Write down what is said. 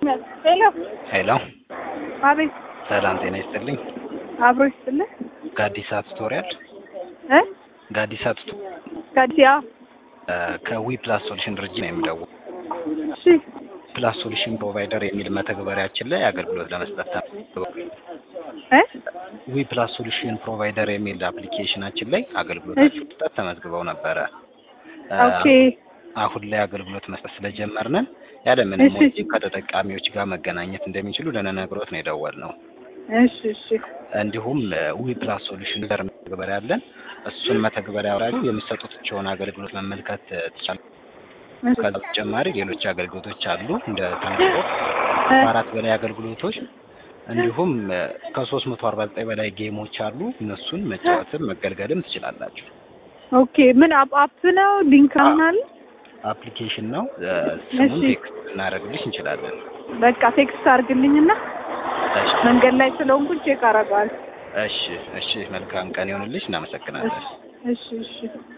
ሄሎ ሄሎ አቤት ሰላም ጤና ይስጥልኝ። አብሮ ይስጥልህ ጋዲሳ ቱቶሪያል እ ጋዲሳ ቱቶ ጋዲያ ከዊ ፕላስ ሶሉሽን ድርጅት ነው የሚደውል እሺ ፕላስ ሶሉሽን ፕሮቫይደር የሚል መተግበሪያችን ላይ አገልግሎት ለመስጠት እ ዊ ፕላስ ሶሉሽን ፕሮቫይደር የሚል አፕሊኬሽናችን ላይ አገልግሎታችሁ መስጠት ተመዝግበው ነበረ። ኦኬ አሁን ላይ አገልግሎት መስጠት ስለጀመርንን ያለምንም እሺ። ወጪ ከተጠቃሚዎች ጋር መገናኘት እንደሚችሉ ልንነግሮት ነው የደወልነው። እሺ እሺ እንዲሁም ዊ ፕላስ ሶሉሽን ዘር መተግበሪያ አለን። እሱን መተግበሪያ አውራችሁ የሚሰጡትን አገልግሎት መመልከት ትችላል። እሺ ከዛ በተጨማሪ ሌሎች አገልግሎቶች አሉ እንደ ትራንስፖርት ከአራት በላይ አገልግሎቶች እንዲሁም ከሶስት መቶ አርባ ዘጠኝ በላይ ጌሞች አሉ። እነሱን መጫወትም መገልገልም ትችላላችሁ። ኦኬ ምን አፕ አፕ ነው ሊንክ አምናል አፕሊኬሽን ነው። ስሙን እሺ። ቴክስት ልናደርግልሽ እንችላለን። በቃ ቴክስት አድርግልኝና እሺ መንገድ ላይ ስለሆንኩ ቼክ አደርገዋለሁ እሺ እሺ። መልካም ቀን ይሆንልሽ። እናመሰግናለን። እሺ እሺ እሺ